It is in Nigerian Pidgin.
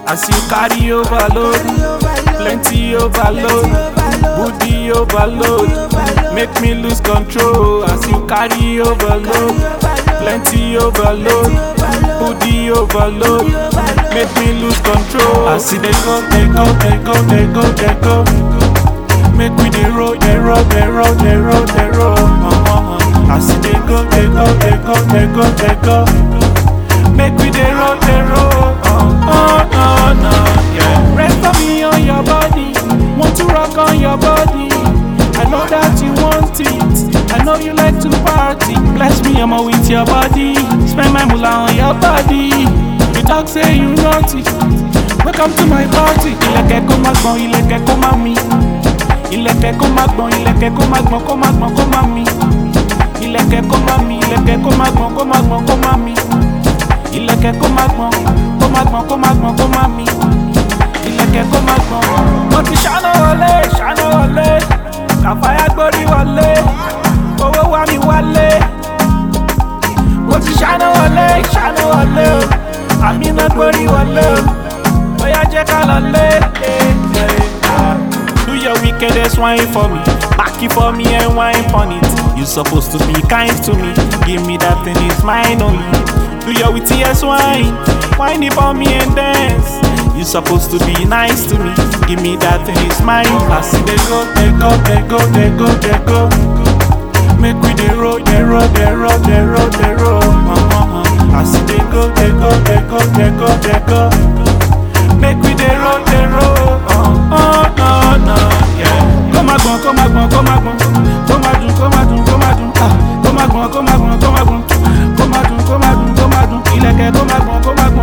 As you carry overload, plenty overload, booty overload, make me lose control. As you carry overload, plenty overload, booty overload, make me lose control. As they go, they go, they go, they go, they go. Make we dey roll, dey roll, dey roll, dey roll, dey roll. Uh-huh. As they go, they go, they go, they go, they go. Make we dey roll, dey roll. Uh, oh, no, no, yeah. Rest on me on your body. Want to rock on your body. I know that you want it. I know you like to party. Bless me, I'm with your body. Spend my moolah on your body. You talk say you naughty. Welcome to my party. Ilẹ̀kẹ̀ kó má gbọ̀n, ilẹ̀kẹ̀ kó má mi. Ilẹ̀kẹ̀ kó má gbọ̀n, ilẹ̀kẹ̀ kó má gbọ̀n, kó má gbọ̀n, kó má mi. Ilẹ̀kẹ̀ kó má mi, ilẹ̀kẹ̀ kó má gbọ̀n, kó má gbọ̀n, kó má mi. Ilẹ̀kẹ̀ kó má gbọ̀n, kó má gbọ̀n, kó má gbọ̀n, kó má mi. Ilẹ̀kẹ̀ kó má gbọ̀n. Mo ti ṣáná wọlé, ṣáná wọlé. Kàfáyà gbórí wọlé. Owó wá mi wálé. Mo ti ṣáná wọlé, ṣáná wọlé o. Àmì náà gbórí wọlé o. Bóyá jẹ́ ká lọ lé. Do your wickedest wine for me. Back it for me and wine on it. You supposed to be kind to me. Give me that thing, it's mine only. Do your wittiest wine. Wine it for me and dance. You supposed to be nice to me. Give me that thing, it's mine. I see they go, they go, they go, they go, they go. Make we dey roll, dey roll, dey roll, dey roll, dey roll. Uh-huh. I see they go, they go, they go, they go, they go. Make we dey roll, dey roll. Uh, oh, no, no, yeah. Kó má gbọ̀n, kó má gbọ̀n, kó má gbọ̀n. Kó má dùn, kó má dùn, kó má dùn. Ah, Kó má gbọ̀n, kó má gbọ̀n, kó má gbọ̀n. Kó má dùn, kó má dùn, kó má dùn. Ilẹ̀kẹ̀ kó má gbọ̀n, kó má gbọ̀n.